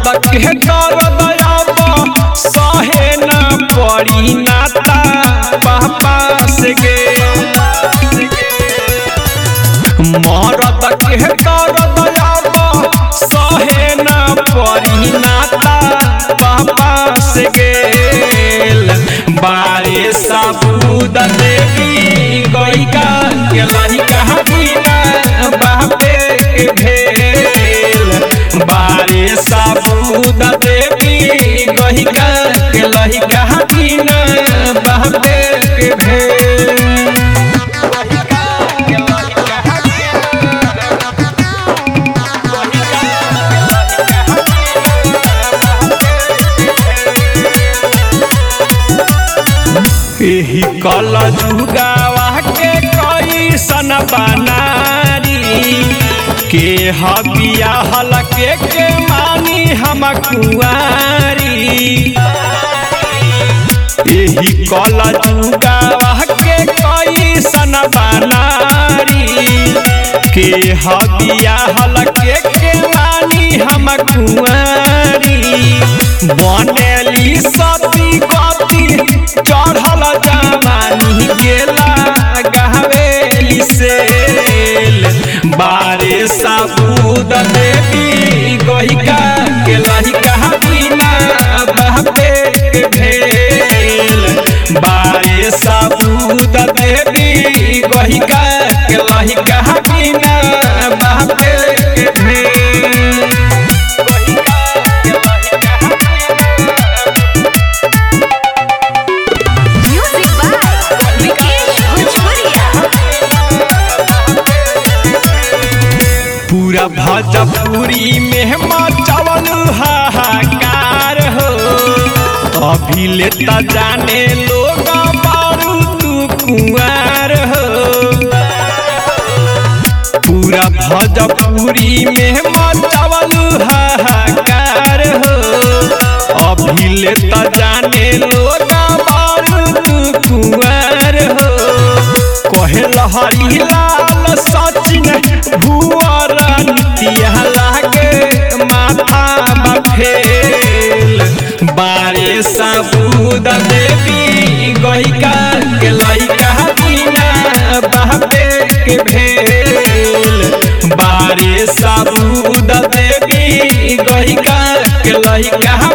मरद के कर दयाब सहे न पड़ी नाता पापा से गे मरद के कर दयाब सहे न पड़ी नाता पापा से गेल बारे साबूद देवी गईका के लहिका बिना बापे के भेल बारे साबूद देवी गईका के लहिका बिना बापे के भेल एही कल जुगावा के कई सन बनारी के हबिया हलके के मानी हम कुआरी एही कल जुगावा के कई सन बनारी के हबिया हलके के मानी हम कुआरी बनेली सती गति चढ़ल जवानी गेला गहवेली सेल बारे साबूद देवी गहिका के लहिका बिना बहबे के भेल बारे साबूद देवी गहिका के लहिका बिना बहबे के भेल Music by Vikesh Bhojpuria. पूरा भजपुरी में मचवल हाहाकार हो अभी लेता जाने लोग बारू तू कुआर हो पूरा भजपुरी में मचवल हाहाकार हो अभी लेता जाने लोग बारू तू कुआर हो कहे लहरी लाल सचिन भुअर नितिया लागे माथा बफेल बारे साबूद देवी गईका के लइका बिना बापे के भेल बारे साबूद देवी गईका के लइका